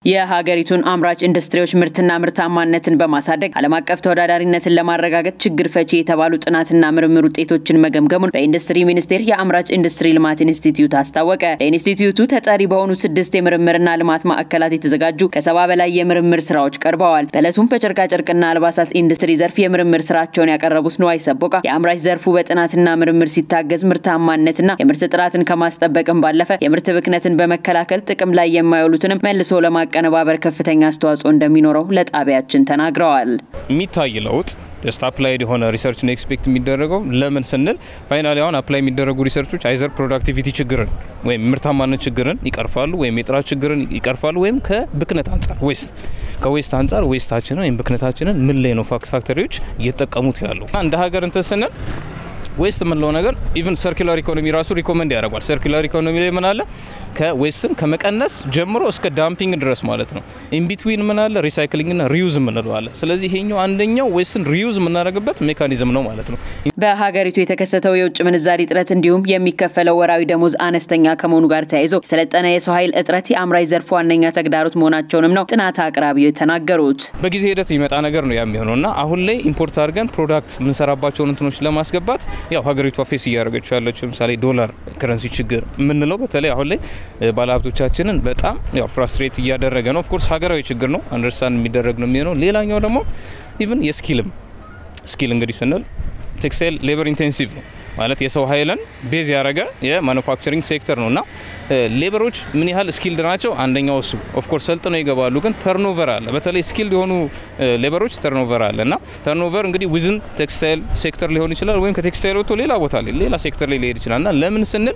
የሀገሪቱን አምራች ኢንዱስትሪዎች ምርትና ምርታማነትን በማሳደግ ዓለም አቀፍ ተወዳዳሪነትን ለማረጋገጥ ችግር ፈቺ የተባሉ ጥናትና ምርምር ውጤቶችን መገምገሙን በኢንዱስትሪ ሚኒስቴር የአምራች ኢንዱስትሪ ልማት ኢንስቲትዩት አስታወቀ። ለኢንስቲትዩቱ ተጠሪ በሆኑ ስድስት የምርምርና ልማት ማዕከላት የተዘጋጁ ከሰባ በላይ የምርምር ስራዎች ቀርበዋል። በዕለቱም በጨርቃጨርቅና አልባሳት ኢንዱስትሪ ዘርፍ የምርምር ስራቸውን ያቀረቡት ንዋይ ሰቦቃ የአምራች ዘርፉ በጥናትና ምርምር ሲታገዝ ምርታማነትና የምርት ጥራትን ከማስጠበቅም ባለፈ የምርት ብክነትን በመከላከል ጥቅም ላይ የማይውሉትንም መልሶ ለማ ቀነባበር ከፍተኛ አስተዋጽኦ እንደሚኖረው ለጣቢያችን ተናግረዋል። የሚታይ ለውጥ ጀስት አፕላይድ የሆነ ሪሰርች ነው ኤክስፔክት የሚደረገው። ለምን ስንል ፋይናሊ አሁን አፕላይ የሚደረጉ ሪሰርቾች አይዘር ፕሮዳክቲቪቲ ችግርን ወይም ምርታማነት ችግርን ይቀርፋሉ፣ ወይም የጥራት ችግርን ይቀርፋሉ፣ ወይም ከብክነት አንጻር ዌስት ከዌስት አንጻር ዌስታችንን ወይም ብክነታችንን ምን ላይ ነው ፋክተሪዎች እየተጠቀሙት ያሉ እንደ ሀገር እንትን ስንል ዌስት የምንለው ነገር ኢቨን ሰርኩላር ኢኮኖሚ ራሱ ሪኮመንድ ያደርጓል። ሰርኩላር ኢኮኖሚ ላይ ምን አለ? ከዌስትን ከመቀነስ ጀምሮ እስከ ዳምፒንግ ድረስ ማለት ነው። ኢንቢትዊን ምን አለ? ሪሳይክሊንግና ሪዩዝ የምንለው አለ። ስለዚህ ይሄኛው አንደኛው ዌስትን ሪዩዝ የምናደርግበት ሜካኒዝም ነው ማለት ነው። በሀገሪቱ የተከሰተው የውጭ ምንዛሪ እጥረት እንዲሁም የሚከፈለው ወራዊ ደሞዝ አነስተኛ ከመሆኑ ጋር ተያይዞ የሰለጠነ የሰው ኃይል እጥረት የአምራች ዘርፉ ዋነኛ ተግዳሮት መሆናቸውንም ነው ጥናት አቅራቢው የተናገሩት። በጊዜ ሂደት የሚመጣ ነገር ነው ያ የሚሆነው እና አሁን ላይ ኢምፖርት አድርገን ፕሮዳክት የምንሰራባቸውን እንትኖች ለማስገባት ያው ሀገሪቷ ፌስ እያደረገችው ያለችው ለምሳሌ ዶላር ከረንሲ ችግር የምንለው በተለይ አሁን ላይ ባለሀብቶቻችንን በጣም ያው ፍራስትሬት እያደረገ ነው። ኦፍኮርስ ሀገራዊ ችግር ነው፣ አንደርስታንድ የሚደረግ ነው የሚሆነው። ሌላኛው ደግሞ ኢቭን የስኪልም ስኪል እንግዲህ ስንል ቴክስታይል ሌበር ኢንቴንሲቭ ነው ማለት የሰው ኃይልን ቤዝ ያደረገ የማኑፋክቸሪንግ ሴክተር ነው እና ሌበሮች ምን ያህል ስኪልድ ናቸው? አንደኛው እሱ ኦፍኮርስ ሰልጥነው ይገባሉ፣ ግን ተርኖቨር አለ። በተለይ ስኪልድ የሆኑ ሌበሮች ተርኖቨር አለ እና ተርኖቨር እንግዲህ ዊዝን ቴክስታይል ሴክተር ሊሆን ይችላል፣ ወይም ከቴክስታይል ወጥቶ ሌላ ቦታ ላይ ሌላ ሴክተር ላይ ሊሄድ ይችላል እና ለምን ስንል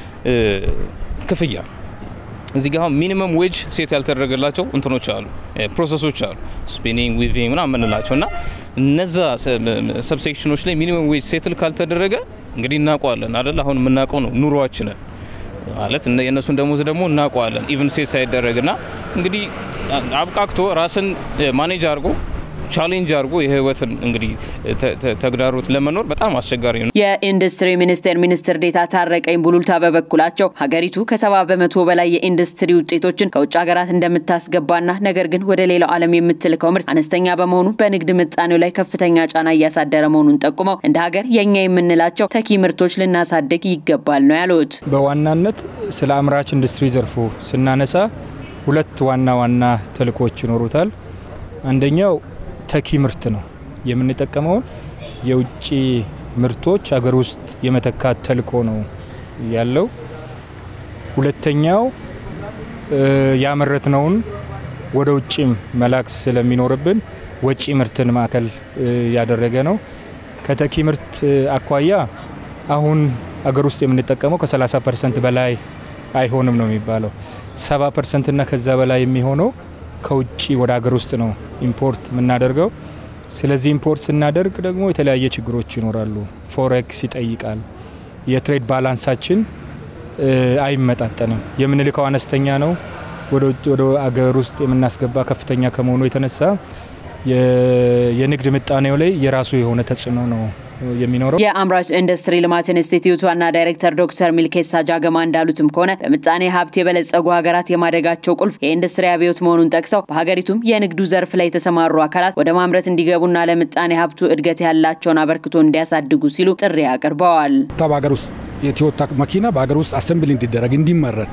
ክፍያ እዚህ ጋር አሁን ሚኒመም ዌጅ ሴት ያልተደረገላቸው እንትኖች አሉ፣ ፕሮሰሶች አሉ፣ ስፒኒንግ ዊቪንግ ምናምን የምንላቸው እና እነዛ ሰብሴክሽኖች ላይ ሚኒመም ዌጅ ሴትል ካልተደረገ እንግዲህ እናውቀዋለን አይደል? አሁን የምናውቀው ነው ኑሯችንን ማለት የእነሱን ደሞዝ ደግሞ እናውቀዋለን። ኢቭን ሴት ሳይደረግ ና እንግዲህ አብቃቅቶ ራስን ማኔጅ አድርጎ ቻሌንጅ አድርጎ የህይወትን እንግዲህ ተግዳሮት ለመኖር በጣም አስቸጋሪ ነው። የኢንዱስትሪ ሚኒስቴር ሚኒስትር ዴኤታ ታረቀኝ ቡሉልታ በበኩላቸው ሀገሪቱ ከሰባ በመቶ በላይ የኢንዱስትሪ ውጤቶችን ከውጭ ሀገራት እንደምታስገባና ነገር ግን ወደ ሌላው ዓለም የምትልከው ምርት አነስተኛ በመሆኑ በንግድ ምጣኔው ላይ ከፍተኛ ጫና እያሳደረ መሆኑን ጠቁመው እንደ ሀገር የእኛ የምንላቸው ተኪ ምርቶች ልናሳድግ ይገባል ነው ያሉት። በዋናነት ስለ አምራች ኢንዱስትሪ ዘርፉ ስናነሳ ሁለት ዋና ዋና ተልእኮች ይኖሩታል። አንደኛው ተኪ ምርት ነው። የምንጠቀመውን የውጭ ምርቶች ሀገር ውስጥ የመተካት ተልእኮ ነው ያለው። ሁለተኛው ያመረትነውን ወደ ውጭም መላክ ስለሚኖርብን ወጪ ምርትን ማዕከል ያደረገ ነው። ከተኪ ምርት አኳያ አሁን ሀገር ውስጥ የምንጠቀመው ከ30 ፐርሰንት በላይ አይሆንም ነው የሚባለው። 70 ፐርሰንት እና ከዛ በላይ የሚሆነው ከውጭ ወደ ሀገር ውስጥ ነው ኢምፖርት የምናደርገው። ስለዚህ ኢምፖርት ስናደርግ ደግሞ የተለያየ ችግሮች ይኖራሉ። ፎሬክስ ይጠይቃል። የትሬድ ባላንሳችን አይመጣጠንም። የምንልከው አነስተኛ ነው። ወደ ሀገር ውስጥ የምናስገባ ከፍተኛ ከመሆኑ የተነሳ የንግድ ምጣኔው ላይ የራሱ የሆነ ተጽዕኖ ነው የሚኖረው። የአምራች ኢንዱስትሪ ልማት ኢንስቲትዩት ዋና ዳይሬክተር ዶክተር ሚልኬሳ ጃገማ እንዳሉትም ከሆነ በምጣኔ ሀብት የበለጸጉ ሀገራት የማደጋቸው ቁልፍ የኢንዱስትሪ አብዮት መሆኑን ጠቅሰው በሀገሪቱም የንግዱ ዘርፍ ላይ የተሰማሩ አካላት ወደ ማምረት እንዲገቡና ለምጣኔ ሀብቱ እድገት ያላቸውን አበርክቶ እንዲያሳድጉ ሲሉ ጥሪ አቅርበዋል። በሀገር ውስጥ የቶዮታ መኪና በሀገር ውስጥ አሰምብል እንዲደረግ እንዲመረት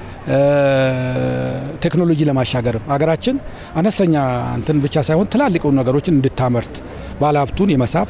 ቴክኖሎጂ ለማሻገር ሀገራችን አነስተኛ እንትን ብቻ ሳይሆን ትላልቅ ነገሮችን እንድታመርት ባለሀብቱን የመሳብ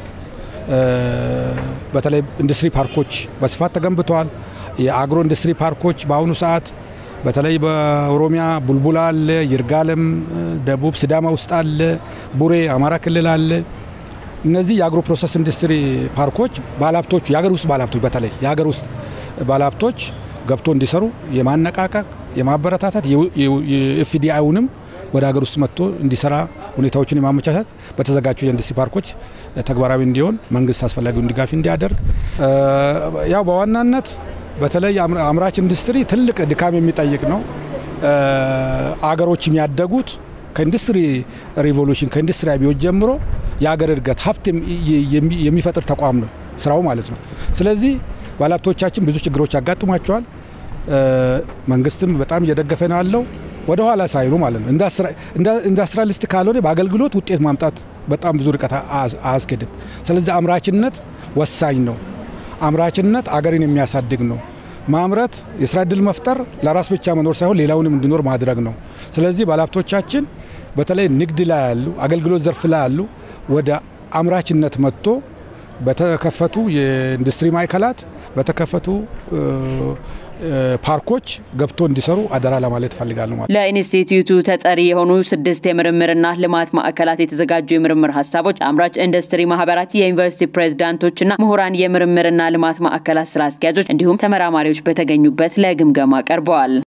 በተለይ ኢንዱስትሪ ፓርኮች በስፋት ተገንብተዋል። የአግሮ ኢንዱስትሪ ፓርኮች በአሁኑ ሰዓት በተለይ በኦሮሚያ ቡልቡላ አለ፣ ይርጋለም ደቡብ ሲዳማ ውስጥ አለ፣ ቡሬ አማራ ክልል አለ። እነዚህ የአግሮ ፕሮሰስ ኢንዱስትሪ ፓርኮች ባለሀብቶች የሀገር ውስጥ ባለሀብቶች በተለይ የሀገር ውስጥ ባለሀብቶች ገብቶ እንዲሰሩ የማነቃቀቅ የማበረታታት የኤፍዲአይውንም ወደ ሀገር ውስጥ መጥቶ እንዲሰራ ሁኔታዎችን የማመቻቸት በተዘጋጁ የኢንዱስትሪ ፓርኮች ተግባራዊ እንዲሆን መንግስት አስፈላጊውን ድጋፍ እንዲያደርግ ያው በዋናነት በተለይ አምራች ኢንዱስትሪ ትልቅ ድካም የሚጠይቅ ነው። አገሮች የሚያደጉት ከኢንዱስትሪ ሪቮሉሽን ከኢንዱስትሪ አብዮት ጀምሮ የሀገር እድገት ሀብት የሚፈጥር ተቋም ነው ስራው ማለት ነው። ስለዚህ ባለሀብቶቻችን ብዙ ችግሮች ያጋጥሟቸዋል። መንግስትም በጣም እየደገፈ ነው ያለው። ወደ ኋላ ሳይሉ ማለት ነው። ኢንዱስትሪያሊስት ካልሆነ በአገልግሎት ውጤት ማምጣት በጣም ብዙ ርቀት አያስኬድም። ስለዚህ አምራችነት ወሳኝ ነው። አምራችነት አገርን የሚያሳድግ ነው። ማምረት የስራ እድል መፍጠር ለራስ ብቻ መኖር ሳይሆን ሌላውንም እንዲኖር ማድረግ ነው። ስለዚህ ባለሀብቶቻችን በተለይ ንግድ ላይ ያሉ፣ አገልግሎት ዘርፍ ላይ ያሉ ወደ አምራችነት መጥቶ በተከፈቱ የኢንዱስትሪ ማዕከላት በተከፈቱ ፓርኮች ገብቶ እንዲሰሩ አደራ ለማለት እፈልጋለሁ። ማለት ለኢንስቲትዩቱ ተጠሪ የሆኑ ስድስት የምርምርና ልማት ማዕከላት የተዘጋጁ የምርምር ሀሳቦች ለአምራች ኢንዱስትሪ ማህበራት፣ የዩኒቨርሲቲ ፕሬዝዳንቶችና ምሁራን፣ የምርምርና ልማት ማዕከላት ስራ አስኪያጆች እንዲሁም ተመራማሪዎች በተገኙበት ለግምገማ ቀርበዋል።